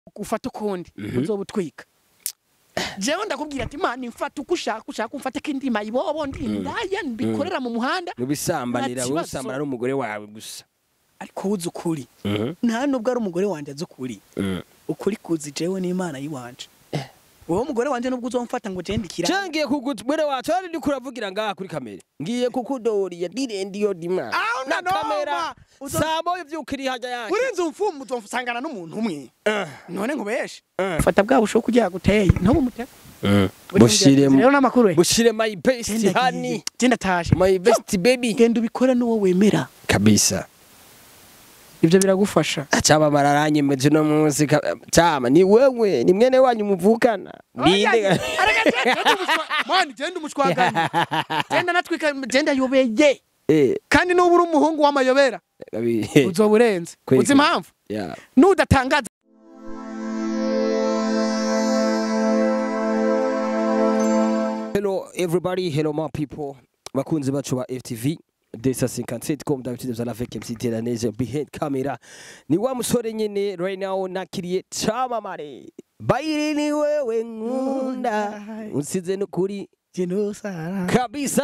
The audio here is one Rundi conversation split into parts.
ufata ukundi uzoba utwika jewe ndakubwira ati imana imfata uko ushaka ushaka umfate ko indima ibobo ndi indaya mbikorera mu muhanda nubisambanira Nta wowe kibazo. usambana n'umugore wawe gusa ariko wuzi ukuri nta nubwo ari umugore wanjye azi ukuri ukuri kuzi jewe n'imana yiwanje wowe mugore wanje nubwo uzomfata ngo je ndikira cyangwa ngiye kugutwere wacu ari ndiko uravugira ngaha kuri kamera ngiye kukudoriya direndiyo dima Aho na nanoma. kamera Uzo- saa moya uvyukiri hajya yanjye urinze umfumu uzosangana n'umuntu umwe Eh. none nkubeshe Eh. fata bwa bushoboka kugira guteye ntubu umutego bushire rero n'amakuru we bushire my best honey genda tashe my best baby genda ubikore n'uwo wemera kabisa ibyo biragufasha Chama mararanyemeje no munsi ka- chama ni wewe ni mwene wanyu muvukana ninde mani genda umushwaganye genda natwika genda yobeye eh kandi nuba uri umuhungu w'amayobera kabi uzoba urenze Kweli, uzi impamvu yeah nudatangaza Hello everybody, hello my people. Bakunzi bacu ba FTV. Desa 57 comme d'habitude vous allez avec MC Teranese behind camera. Ni wa musore nyene right now nakiriye camamare. Bayiri ni wewe nkunda. Unsize no kuri genusara kabisa.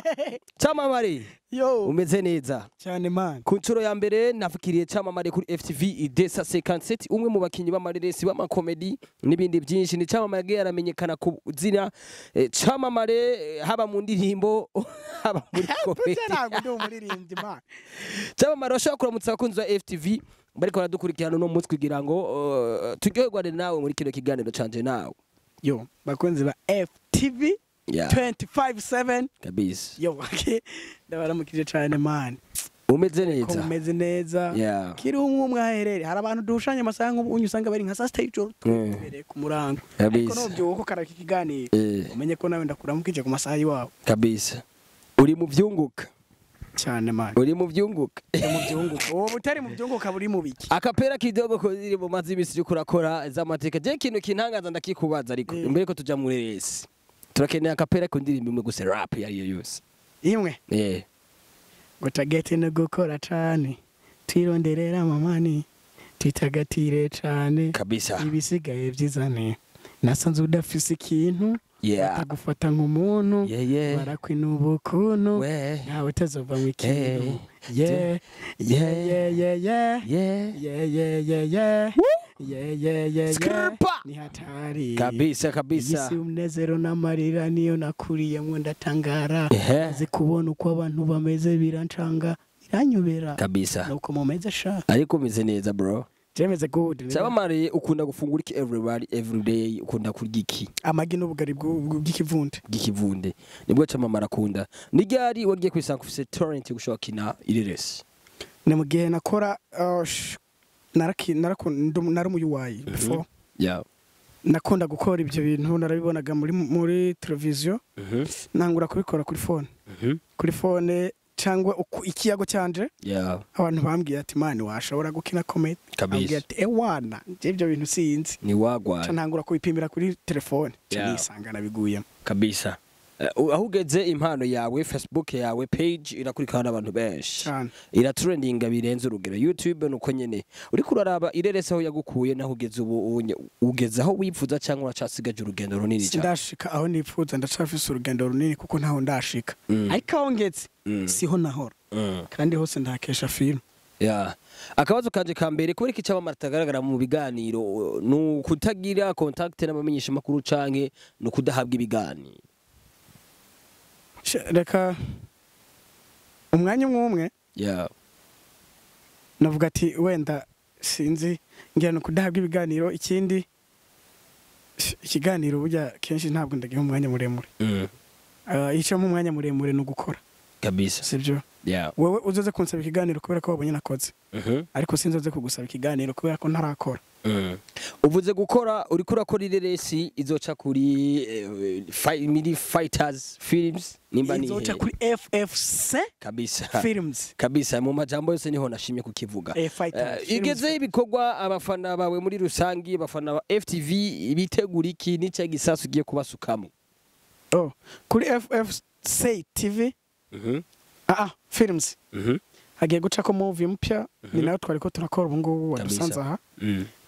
Camamare. yo Umeze neza. cyane mani Ku nshuro ya mbere nafikiriye camamare kuri FTV Idesa 57 umwe mu bakinyi b'amareresi b'amakomedi n'ibindi byinshi ni camamare yagiye yaramenyekana ku zina eh, camamare eh, haba mu ndirimbo haba muri komedi ntabwo ndi umuririmbyi mani camamare bashobora kuramutsa abakunzi ba FTV bariko baradukurikirana uno munsi kugira ngo uh, turyoherwane nawe muri kino kiganiro canje nawe yo bakunzi ba ftv yeah. 257 kabisa yo okay. ndabaramukije cyane mani umeze ko neza mumeze neza yeah. kiri umwe umwe aherere hari abantu duhushanya amasaha nk'ubu usanga bari nka saa sita y'ijoro Mm. tubereye ku murango ariko kabisa nubyuka ukaraka ikiganiro eh, umenye ko nawe ndakuramukije ku masaha y'iwabo kabisa uri mu vyunguka cyane mani uri mu vyunguka mu byunguka uwo butari mu byunguka buri mu biki akapera kidogo ko ziri mu mazi y'imisi uriko urakora z'amateka je ikintu kintangaza ndakikubaza ariko Eh. imbere ko tuja muri resi turakeneye akapera ku ndirimbo imwe gusa rap iyo ariyo yose imwe eh ngo tagete no gukora cyane twironderera amamani twitagatire cyane kabisa ibisigaye byizane nasanze udafise ikintu yeah batagufata nk'umuntu yeah yeah barakwinuba ukuntu we ntawe utazova mu ikintu Eh, yeah yeah yeah yeah yeah yeah yeah yeah yeah yeah yeah yeah yeah yeah Skrpa! ni hatari kabisa kabisa isi umunezero n'amarira niyo nakuriyemo ndatangara ehe azi kubona uko abantu bameze birancanga biranyobera kabisa nuko mumeze sha ariko umeze neza bro jemeze good cyabamare ukunda gufungura iki everybody every day ukunda kurya iki amagi n'ubugari bw'u- bw'u- bw'ikivunde bw'ikivunde nibwo camamara akunda ni ryari wagiye kwisanga ufise torrent yo gushobora kina ireresi ni mu gihe nakora uh, sh- naraki- naraku- ndu- nari umuyuwayi before yeah nakunda gukora ibyo bintu narabibonaga muri muri televiziyo mhm nangura kubikora kuri fone mhm kuri fone cyangwa uku- ikiyago cyanje yeah abantu bambwiye ati mani washobora gukina komedi ambwiye kabisa ati ewana njye ibyo bintu sinzi ni ca wagwana ntangura kubipimira kuri telefone ca Yeah. nisanga nabiguyemo kabisa Eh, aho ugeze impano yawe facebook yawe page irakurikirana n'abantu benshi cyane iratrendinga birenze urugero youtube nuko nyene uriko uraraba irerese aho yagukuye naho ugeze ubu unye- ugeze aho wifuza cyangwa uracasigaje urugendo runini cyane sindashika aho nifuza ndacafise urugendo runini kuko ntaho ndashika Mm. ariko aho ngeze Mm. siho nahora Mm. kandi hose ndahakesha filime Yeah. akabazo kanje ka mbere kubera iki cyabamara atagaragara mu biganiro ni ukutagira contact n'abamenyesha makuru canke ni ukudahabwa ibiganiro Sha- reka umwanya umwe umwe yeah. navuga ati wenda sinzi ngira ni kudahabwa ibiganiro ikindi sh- ikiganiro burya kenshi ntabwo ndagiha umwanya muremure mm. Ah, icyo mu mwanya muremure ni ugukora kabisa sibyo yeah. wowe uzoze kunsaba ikiganiro kubera ko wabonye nakoze Mhm. ariko sinzoze kugusaba ikiganiro kubera ko ntarakora Mm. uvuze gukora uriko urakora ireresi izoca kuri eh, fi- mini fighters films nimba ni izoca hehe? kuri ffc kabisa films kabisa mu majambo yose niho nashimye kukivuga Eh, fighters, Eh, films. igezeho ibikorwa abafana bawe muri rusangi abafana ba ftv bitegura iki n'icyo gisasu ugiye kubasukamo Oh, kuri ffc tv Mhm, ah, ah, films mhm, hagiye gucako movie mpya ni Mhm. nayo twari ko turakora ubu ngubu Kabisa. wadusanze aha mm.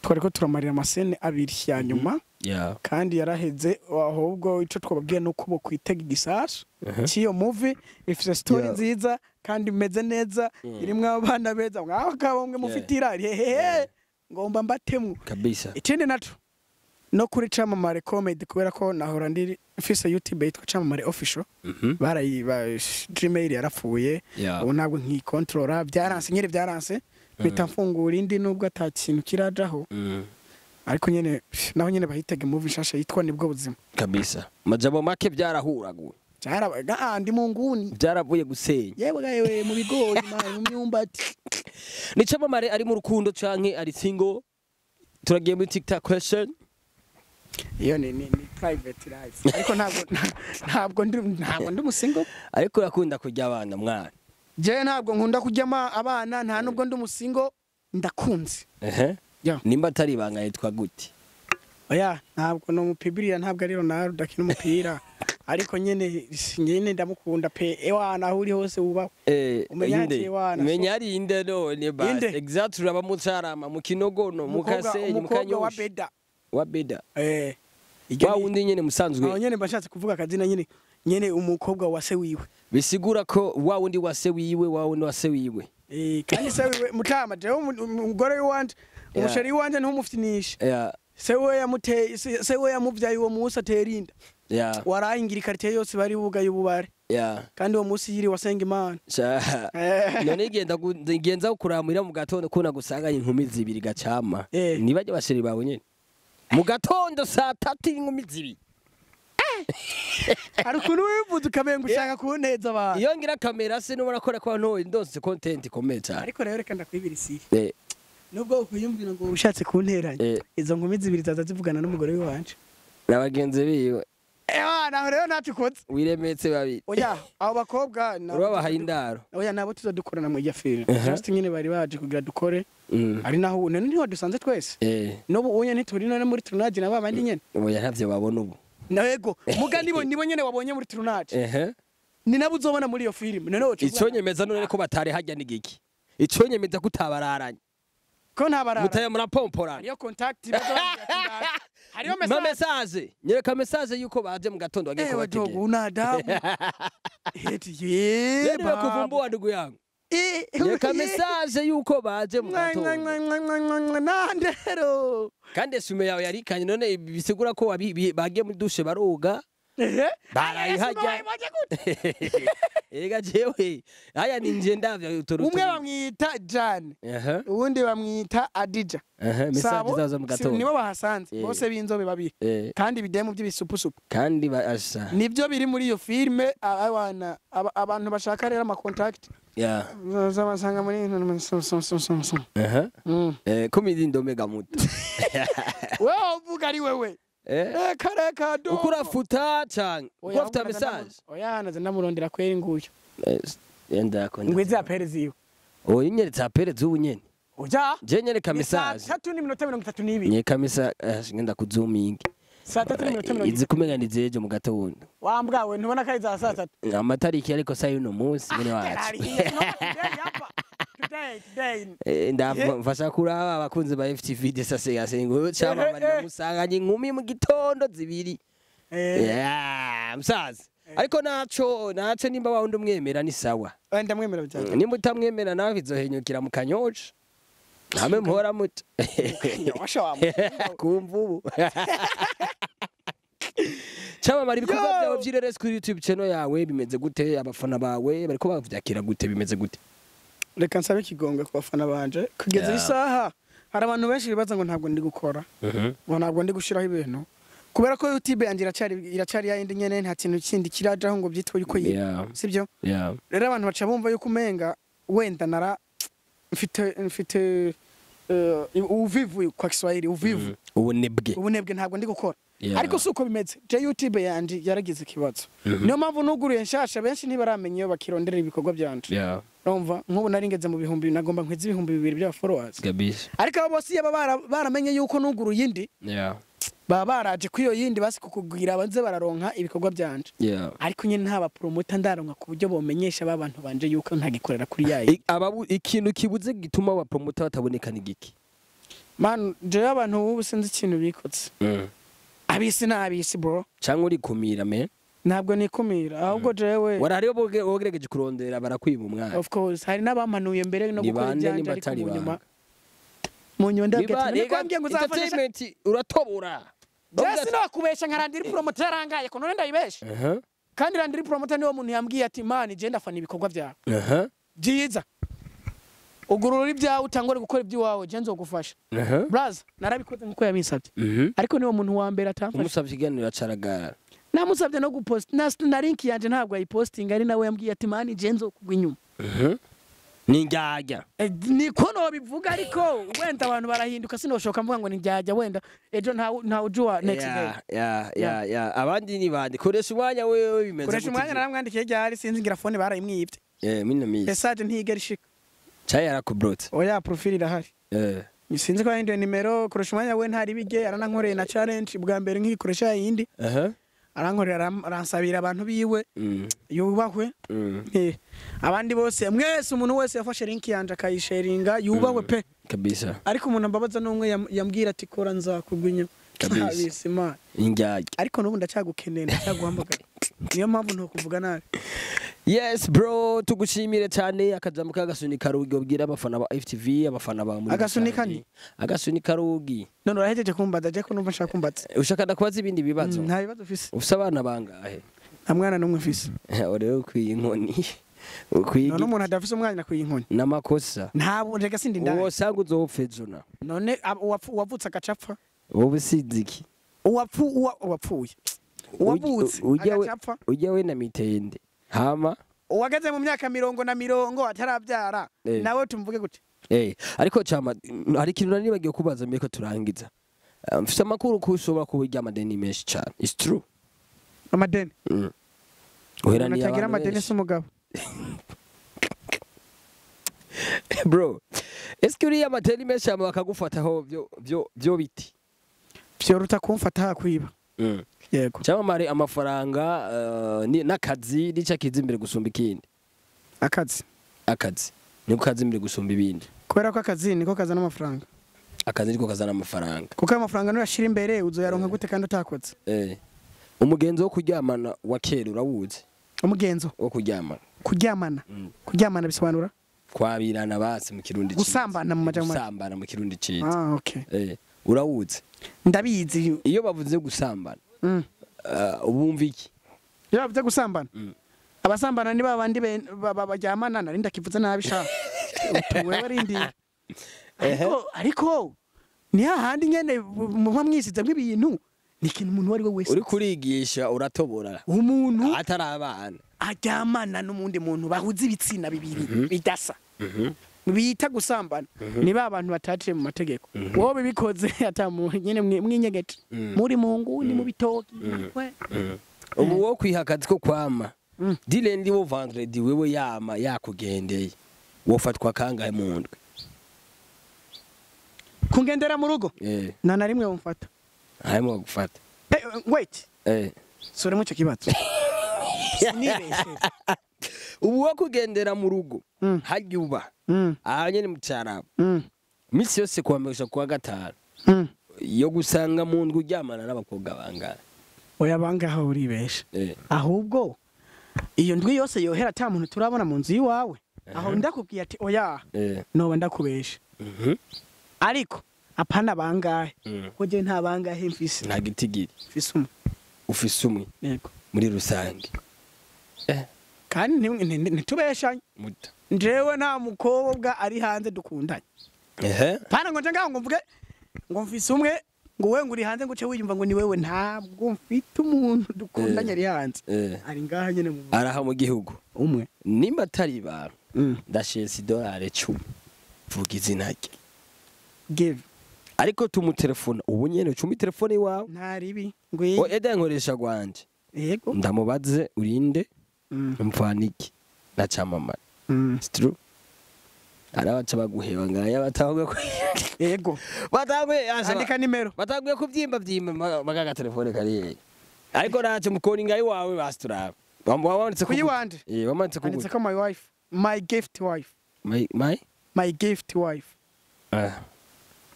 twari ko turamarira amasene abiri ya nyuma yeah kandi yaraheze ahubwo icyo twababwiye ni uko bokwitega igisasu Mhm. cy'iyo muvi ifite sitori Yeah. nziza kandi imeze neza Mm. irimo abana beza mwaho kabomwe mufite irari hehehe Yeah. ngomba mbatemwo kabisa ikindi naco no kuri camamare comedy kubera ko nahora ndi mfise youtube yitwa camamare official Mhm. barayi ba gmail yarapfuye yeah ubu ntabwo nkikontorora byaranse nyine byaranse mpita mfungura indi nubwo ata kintu kirajaho Mm. ariko nyine naho nyine bahitega movie nshasha yitwa nibwo buzima kabisa majambo make byarahuraguye byarabaga ah ndi mu nguni byaravuye gusenya yewe yewe mu bigori mani, mu myumbati ni camamare ari mu rukundo canke ari single turagiye muri tiktok question iyo ni ni, ni private life ariko ntabwo ntabwo ndi ntabwo ndi umusingo ariko urakunda kurya abana mwana jewe ntabwo nkunda kujyama abana nta nubwo ndi umusingo ndakunze ehe Yeah. nimba atari ibanga yitwa gute oya ntabwo no mupibirira ntabwo ari Ronaldo akina umupira ariko nyene nyene ndamukunda pe ewana aho uri hose wubaho Eh, Umenya inde ati wana, menya ari inde none basi Inde? exactly uraba mu carama mu kinogono mu Umukobwa- kasenyi mu umukobwa wa kanyosha beda wa beda eh iryo wa ni- wundi nyene aho musanzwe nyene mba nshatse kuvuga akazina nyene nyene umukobwa wa se wiwe bisigura ko wa wundi wa se wiwe wa wundi wa se wiwe Eh, kandi se wiwe mutama jewe umu- umugore w'iwanje Yeah. umusheri w'iwanje ntumufitinisha ya se we yamuteye se se we yamuvyaye uwo munsi atera inda ya warayingira ikaritiye yose bari bugaye ububare ya kandi uwo munsi yiri wasenga imana Sha- Eh. none igenda gu- igenza kuramira mu gatondo kuna gusanganya inkumi zibiri gacama Eh. nibajye basheri bawe nyene mu gatondo saa tatu inkumi zibiri hari ukuntu wivuze ukamenga ushaka kuneza abantu iyo ngira kamera se nubona ko ko ntoye ndose content ikomeye cyane ariko rero reka ndakwibira isiri Eh, nubwo ukwiyumvira ngo ushatse kunteranya eh, izo nkumi zibiri zaza zivugana n'umugore w'iwanje na bagenzi biwe ewa naho rero ntacyo ukoze wiremetse babiri oya abo bakobwa nabo urabahaye tuzo- indaro oya nabo tuzodukorana mu irya filime Aha. just nyine bari baje kugira dukore Mm. ari naho ubu none niho dusanze twese Eh, n'ubu unye ntituri none muri turunaje na babandi nyene oya ntavyo babona ubu nego muga nibo nibo nyene wabonye muri turunaje ehe ni nabo uzobona muri iyo filime none woca ico uvuga nyemeza none ko batari hajya n'igiki ico nyemeza ko utabararanye ko nta barara mutaye murapomporana hariyo contact bazobabwira ati ndaje. hariyo ma message message nyereka message yuko baje mu gatondo bagiye ewe dogo kubategera una adabu eti ye Nani bakuvumbua ndugu yangu Eh, nyereka eh, message yuko baje mu mwa, mwa, gatondo mwa, mwa, mwa, mwa, mwa, nandero kandi esume yawe yarikanye none bisigura ko wabi- bi- bagiye muri dushe baroga Ehe. barayihajya Bayibonye gute? ega jewe aya ni nje ndavya utoruto umwe bamwita jane aha uwundi bamwita adija aha message Sabo, zaza mu si- gatondo nibo bahasanze Eh. bose b'inzobe babiri eh kandi ibidemu by'ibisupusupu kandi basha nibyo biri muri iyo filime abana aba- abantu bashaka rero amakontakiti ya bazabasanga muri aha Mm. eh komedi ndomega muto wewe uvuga ari wewe eh reka reka do uko urafuta canke uko Oya, ufite ahubwo naza message ndamu- oya naza ndamurondera kweri nguyu Eh, yenda ko ngwize apere ziwe oya nyeretse apere zubu nyene uja je nyereka Ni saa message tatu n'iminota mirongo itatu n'ibiri nyereka message eh, ngenda kuzuminga saa tatu n'iminota mirongo izi kumenya ni zejo mu gatondo wambwawe ntubona ko ari za saa tatu amatariki ariko sa y'uno munsi mwene wacu Eh, ndava- mfasha kuraba abakunzi ba FTV de sase yasengo chama Eh, eh, eh. musanganye inkumi mu gitondo zibiri Yeah, msazi ariko naco naco nimba wawundi umwemera ni sawa ndamwemera cyane nimba utamwemera nawe bizohenyukira mu kanyosha namwe muhora muto Kanyosha wa kumva ubu camamara ibikorwa Yo! byawe by'ireresi kuri youtube channel yawe bimeze gute abafana bawe bariko bavyakira gute bimeze gute reka nsabe ikigongwe ku bafana banje kugeza Yeah. iyi saha hari abantu benshi bibaza ngo ntabwo ndi gukora ngo ntabwo ndi gushyiraho ibintu kubera ko youtube yanjye iracyari iracyari yayindi nyene nta kintu kindi kirajaho ngo byitwe yuko yiri Yeah, sibyo yeah. rero abantu baca bumva yuko umenga wenda nara mfite mfite eh, uvivu kwa Kiswahili uvivu Mhm. ubunebwe ubunebwe ntabwo ndi gukora Yeah. ariko si uko bimeze je youtube yanjye yaragize ikibazo Mhm. niyo mpamvu nuguruye nshasha benshi ntibaramenya iyo bakirondera ibikorwa byanje Yeah, urumva nk'ubu nari ngeze mu bihumbi nagomba nkwiza ibihumbi bibiri by'aba followers kabisa ariko abo bose iyo baba bara- baramenye yuko nuguruye indi Yeah, baba baraje kuri iyo yindi basi kukubwira banze bararonka ibikorwa byanje yeah. ariko nyine nta bapromota ndaronka ku buryo bomenyesha ba bantu banje yuko ntagikorera kuri yayi I- ababu- ikintu kibuze gituma abapromota bataboneka ni giki man jewe abantu ubu sinzi ikintu bikotse Mm. abisi n'abisi bro cyangwa urikumira me ntabwo nikumira ahubwo jewe warahariyo wogerageje kurondera barakwiba umwana of course hari n'abamanuye mbere no Ni gukora bande ibyanje nimba ariko atari mu nyuma banga? mu nyuma ndabwira Niba- ati none rega kwambwiye ngo uzafasha entertainment uratobora jesi nokubesha nka randiri promoter yarangaye ko none ndayibesha Aha, kandi randiri promoter niwo muntu yambwiye ati mani je ndafana ibikorwa byawe aha, byiza ugurura ibyawe utangore gukora iby'iwawe je nzogufasha aha. braza narabikoze nkuko yabinsabye Mhm. ariko niwo muntu wa mbere atamfasha umusavye ikiganiro acaragara namusabye no gupost na, na link yanje ntabwo ayipostinga ari nawe yambwiye ati mani je nzokugwa inyuma Mhm. ni njyajya Eh, niko nobivuga ariko wenda abantu barahinduka sinoshoka mvuga ngo ninjyajya wenda ejo nta nta ujua next day Ya, ya, ya, ya. abandi ni bande koresha umwanya wewe bimeze koresha gute umwanya vyo? naramwandikiye ryari sinzi ngira fone barayimwibye Eh, mina misi message ntigera ishika cyayi yarakubrotse oya profile irahari Eh, sinzi ko yahinduye nimero koresha umwanya we ntari bige aranankoreye na challenge bwa mbere nkikoresha yindi aha arankorera aram- aransabira abantu biwe Mm, yubahwe mm. Eh, abandi bose mwese umuntu wese yafashe link yanje akayisharinga yubahwe pe kabisa ariko umuntu ambabaza n'umwe yam- yambwira ati kora nzakugwa inyuma Kabisa. Habisi Imana. injyajya ariko n'ubu ndacyagukeneye ndacyaguhamagara niyo mpamvu ntukuvuga nabi yes bro tugushimire cyane akajambo k'agasuni karugi ubwira abafana ba FTV abafana ba muri Agasuni rusange. kani? agasuni karugi none urahejeje kumbaza je ko numva nshaka kumbaza ushaka ndakubaza ibindi bibazo Mm, nta bibazo ufise ufise abana bangahe nta mwana n'umwe ufise urebe ukwiye inkoni ukwiye none umuntu adafise umwana nakwiye inkoni n'amakosa ntabwo rega sindi uwo ndaya usanga uzopfa ejo na none ab- uwapfu- uwavutse agacapfa wowe usize iki uwapfu uwa- uwapfuye uwavutse ujya we- agacapfa ujya we na mitende hama uwageze mu myaka mirongo na mirongo atarabyara Eh. nawe tumvuge gute Eh, ariko chama mm, hari ikintu nari bagiye kubaza mbere ko turangiza Uh, mfise amakuru ko ushobora kuba urya amadeni menshi cyane it's true amadeni mm. umuntu uheraniye atagira abantu amadeni benshi si umugabo bro eske uriya amadeni menshi hama bakagufataho byo byo byo biti vyoruta kumfata hakwiba mm. yego cyamamare amafaranga uh, ni- n'akazi nicyo kiza imbere gusumba ikindi akazi akazi niko kaza imbere gusumba ibindi kubera ko akazi niko kazana amafaranga akazi niko kazana amafaranga kuko ayo mafaranga nuyashira imbere uzoyaronka gute kandi utakoze eh. umugenzo wo kuryamana wa kera urawuzi umugenzo wo kuryamana kuryamana Mm. kuryamana bisobanura kwabirana basi mu kirundi ciza. Gusambana mu majambo make. gusambana mu kirundi ciza ah okay eh urawuzi ndabizi iyo bavuze gusambana mm. uh, ubumva iki iyo bavuze gusambana Mm. abasambana ni babandi be- ba- ba- baryamana nari ndakivuze nabi sha utuwe barindira ariko ariko ni hahandi nyene muba mwisizemwo ibintu ni ikintu umuntu uwo ari we wese uri kurigisha uratobora umuntu atari abana aryamana n'umundi muntu bahuza ibitsina bibiri bidasa bita gusambana ni ba bantu bataciye mu mategeko wowe bibikoze ata mu- nyene mwi- mwinyegeje Mhm. muri mu nguni mu bitoki we. ubu wo kwiha akazi ko kwama Mm. direndi wo vendredi wewe yama yakugendeye wofatwa kangahe mu ndwi kungendera mu rugo eh nta na rimwe bumfata harimo gufata Eh, eh, wait eh suremo icyo kibazo sinibeshe ubu wo kugendera mu rugo Mm. harya uba Mm, aha nyene mu cyarabo mm, misi yose kuwamesha kuwa gatanu mm. yo gusanga mu ndwi uryamana n'abakobwa bangahe oya bangaho uribesha eh ahubwo iyo ndwi yose yohera ata muntu turabona mu nzu y'iwawe aho ndakubwiye ati oya eh noba ndakubesha mhm ariko apana bangahe Mm. ko je nta bangahe mfise nta gitigiri mfise umwe ufise umwe yego muri rusange eh kandi nti- nti- ntitubeshanye muto njewe nta mukobwa ari hanze dukundanye ehe pana ngo nje ngaho ngo mvuge ngo mfise umwe ngo we ngo uri hanze ngo uce wiyumva ngo ni wewe ntabwo mfite umuntu dukundanye ari hanze eh ari ngaha nyene mu araha mu gihugu umwe nimba atari ibanga Mm. ndashesa idolari cumi vuga izina rye give ariko tumutelefona ubu nyene cumi telefone iwawe nta ribi o ngwi eda nkoresha gwanje yego ndamubaze urinde Mm, mvaniki na camamara mm. stru arabaca baguheba ngaya batavuga ko yego batavuye andika nimero batavuye kubyimba byimba magaga telefone kariye ariko nace mukoni ngayi wawe basituraba wamanitse kuyi wanje eh wamanitse ku anditse ko my wife my gift wife my my my gift wife ah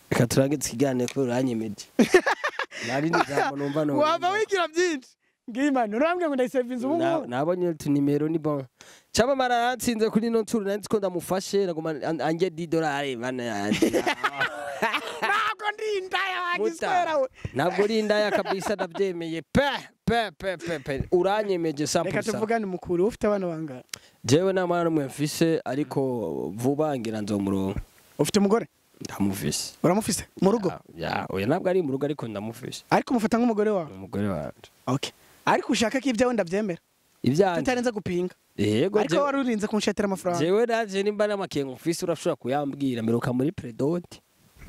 reka turangize ikiganiro kubera uranyemeje nari nijambo numva no wava wigira byinshi ngimana urambwira ngo ndayisevinze ubu Na- ngubu nabonye utunimero ni bon cyamamara aratsinze kuri ino ncuro nanditse ko ndamufashe naguma an- ange di dolari bana yanjye ntabwo ndi indaya Muta. wagiswera we ntabwo uri indaya kabisa ndabyemeye pe pe pe pe pe uranyemeje reka 100% tuvugane mukuru ufite abana bangana jewe nta mwana n'umwe mfise ariko vuba ngira nzomuronka ufite umugore ndamufise uramufise mu rugo Ya, ya oya ntabwo ari mu rugo ariko ndamufise ariko umufata nk'umugore wawe umugore wanje okay ariko ushaka ko ibyawe ndabyemera ibyanje tutarenze gupinga yego ariko jewe- wari urinze kunshetera amafaranga jewe naje nimba n'amakenga ufise urashobora kuyambwira mperuka muri predoti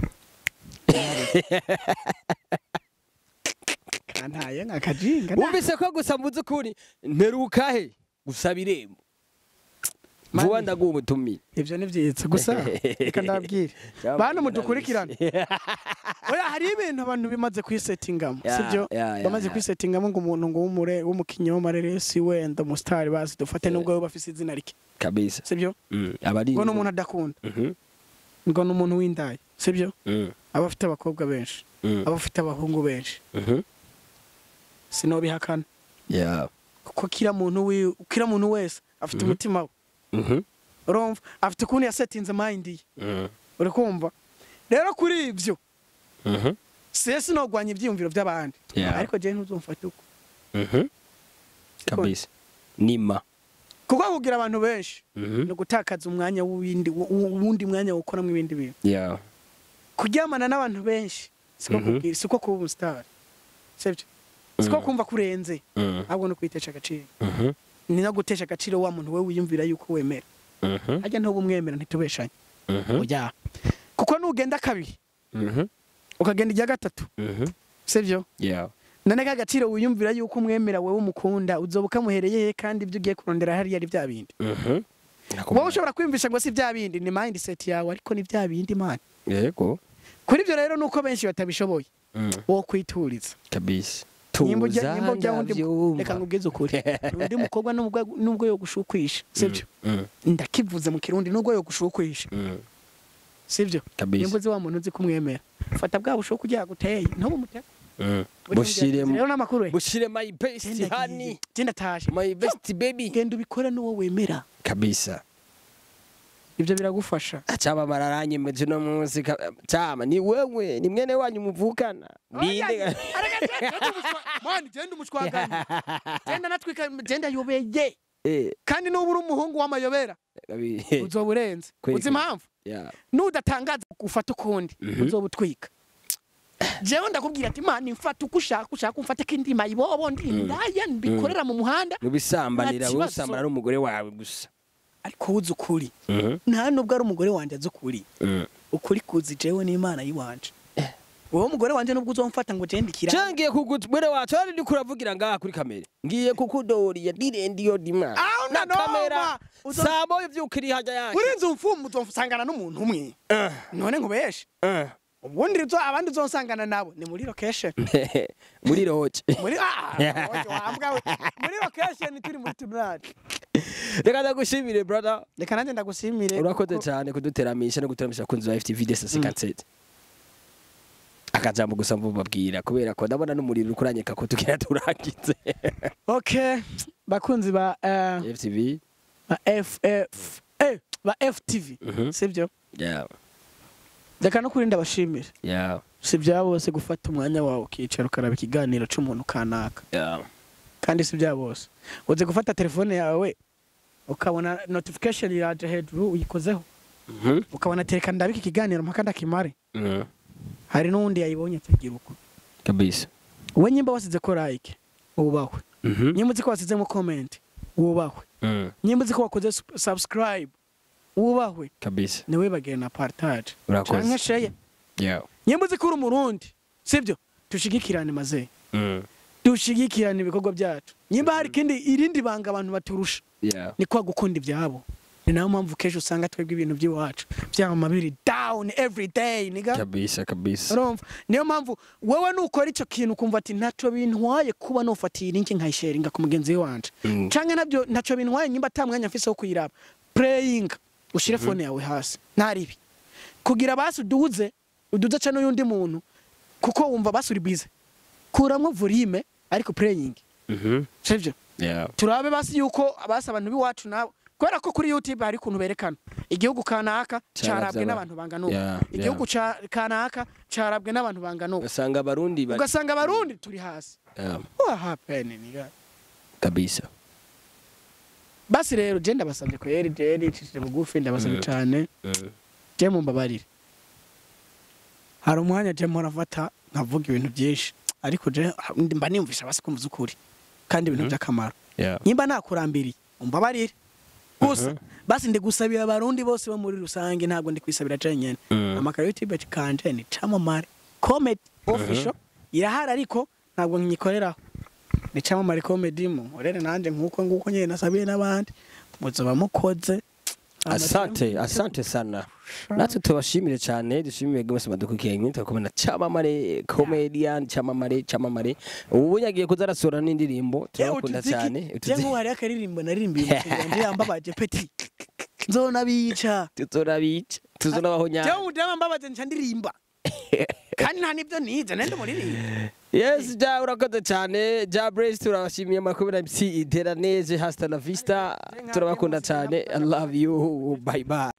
kantaye nk'akajinga nta- wumvise ko gusa mvuze ukuri mperuka he gusaba irembo Mani. vuba ndaguha ubutumire ibyo ni byiza gusa reka ndababwire bantu mudukurikirane oya hari ibintu abantu bimaze kwisetingamo Ya, sibyo ya, ya, bamaze ya. kwisetingamo ngo umuntu ngo w'umure w'umukinnyi w'amareresi wenda umusitari bazi dufate nubwo we bafise izina rike kabisa sibyo Mm, abari ngo ni umuntu adakunda Mhm, ngo ni umuntu w'indaya sibyo mm, aba afite abakobwa benshi mm, aba afite abahungu benshi mhm. sinobihakana Yeah. kuko kira muntu wi kira muntu wese afite Mhm. umutima we Mhm, urumva afite ukuntu yasetinze mind ye mm, uri kumva rero kuri ibyo mhm, siye sinogwanya ibyiyumviro by'abandi Yeah. ariko jewe ntuzumfate uko mhm. kabisa nima kuko kugira abantu benshi Mhm. ni ugutakaza umwanya w'uwindi wundi mwanya wokoramo ibindi bintu Yeah. kuryamana n'abantu benshi siko Mhm. kubwira siko kuba umusitari sibyo siko Mhm. kumva kurenze Mm, ahubwo no kwitesha agaciro mhm, ni no gutesha agaciro wa muntu we wiyumvira yuko wemera mhm, ajya ntuba umwemera ntitubeshanye mhm, ujya kuko nugenda kabiri mhm, ukagenda ijya gatatu mhm. sibyo Yeah. none ka gaciro wiyumvira yuko umwemera wowe umukunda uzoba ukamuhereye he kandi ibyo ugiye kurondera hariya ari bya bindi Mhm. wowe ushobora kwiyumvisha ngo si bya bindi ni mindset yawe ariko ni bya bindi man yego kuri ibyo rero nuko benshi batabishoboye Mm, wo kwituriza kabisa nimba ujya nimba ujya wundi ndavyumva. reka nkubwize ukuri undi mukobwa nubwo nubwo yo gushukwisha sibyo Mm, ndakivuze mu kirundi nubwo yo gushukwisha mm, sibyo kabisa nimba uzi wa muntu uzi kumwemera fata bwa bushuku ujya guteye ntubu umutego Mm. bushire rero n'amakuru ye bushire my best honey genda taje my best baby genda ubikore n'uwo wemera kabisa ibyo biragufasha acaba bararanyemeje no munsi ka- cama ni wewe ni mwene wanyu muvukana ninde mani genda umushwaganye genda natwika genda yobeye eh kandi nuba uri umuhungu w'amayobera kabi uzoba urenze Kweli. uzi impamvu yeah nudatangaza ufata ukundi Mhm. uzoba utwika jewe ndakubwira ati mani mfata uko ushaka ushaka umfate k'indima ibobo ndi indaya mbikorera mu muhanda nubisambanira Nta kibazo. usambana n'umugore wawe gusa ariko uzi ukuri Mhm, nta nubwo ari umugore wanjye azi ukuri mm. ukuri kuzi jewe n'imana yiwanje wowe mugore wanjye nubwo uzomfata ngo genda ikira cangiye kugutwere wacu ari ndiko uravugira ngaha kuri kamera ngiye kukudoriya ndirendiyo dima Aho na nanoma. kamera Uzo- sabo ivyukiri haja yanjye urinze umfumu uzosangana n'umuntu umwe Ah, none nkubeshe ah. ubundi uzo- abandi uzosangana nabo ni muri location muri roje muri ah oje wambwa we muri location turi muri tribunal reka ndagushimire brother reka nanjye ndagusimire urakoze kuko- cyane kuduteramisha no guteramisha abakunzi ba FTV desa 57 akajambo gusa mbubabwira kubera ko ndabona n'umuriro uri kuranyeka ko tugira turangize okay bakunzi ba eh, FTV ba FF eh ba FTV Mhm. sibyo yeah reka no kurinda bashimire yeah si bya bose gufata umwanya wawe ukicara ukaraba ikiganiro cy'umuntu kanaka yeah kandi si bya bose uzi gufata telefone yawe ukabona notification iraje hejuru uyikozeho mhm ukabona tereka ndabika ikiganiro mpaka ndakimare mhm hari n'uwundi yayibonye atagira uko kabisa we nyimba wasize ko like wubahwe mhm nyimba uzi ko wasizemo comment wubahwe mhm nyimba uzi ko wakoze sub- subscribe wubahwe kabisa ntiwibagire na partage urakoze canke share yeah nyimba uzi ko uri umurundi sibyo dushigikirane maze mhm dushigikirane ibikorwa byacu nyimba hari ikindi irindi banga abantu baturusha yeah ni kwa gukunda ibyabo ni nayo mpamvu kenshi usanga twebwe ibintu by'iwacu byama biri down every day niga kabisa kabisa urumva niyo mpamvu wowe nukora icyo kintu ukumva ati ntacyo bintwaye kuba nufatiye linki nkayisharinga ku mugenzi wanje Mm. canke nabyo ntacyo bintwaye nyimba ata mwanya mfise wo kuyiraba praying ushire fone yawe hasi ntaribi kugira basi uduze uduze ca n'uyundi muntu kuko wumva basuri bize kuramwo volume ariko playing Mhm. sivyo Yeah. turabe basi yuko abasi abantu b'iwacu nabo kubera ko kuri youtube hari ukuntu berekana igihugu kanaka Carabye carabwe aba- n'abantu bangana uku Yeah, igihugu ca- kanaka carabwe n'abantu bangana uku ugasanga abarundi bari- ugasanga abarundi turi hasi Yeah, what happened niga kabisa basi rero je ndabasabye ko yeri je nicishije bugufi ndabasabye Mm. cane Mm. je mumbabarire hari umwanya je mpora mfata nkavuga ibintu byinshi ariko je mba niyumvisha basi kumva ukuri kandi ibintu by'akamaro Yeah. nimba nakurambiriye umbabarire gusa Mhm. basi ndi gusabira abarundi bose bo muri rusange ntabwo ndi kwisabira jenyene Mm. amakara youtube kanje ni camamare comedy official irahari ariko ntabwo nyikoreraho ni camamare comedy mu nkorere nanjye nk'uko nguko nyine nasabiye n'abandi muzoba mukoze asante asante sana natwe tubashimire cyane dushimire mwese madukukenye tugakomana cyamamare comedian cyamamare cyamamare ubu bunyagiye kuza arasura n'indirimbo turabakunda cyane je nk'ubu hariho akaririmbo naririmbiye umuceri yambabaje peti nzonabica tuzorabica tuzonabaho jewe nyane umudamu mbabaje nca ndirimba kandi nta nibyo nize nende muririmba yes ja urakoze cyane ja brace turabashimiye makumyabiri na MC iteraneze hasta la vista turabakunda cyane i love you bye bye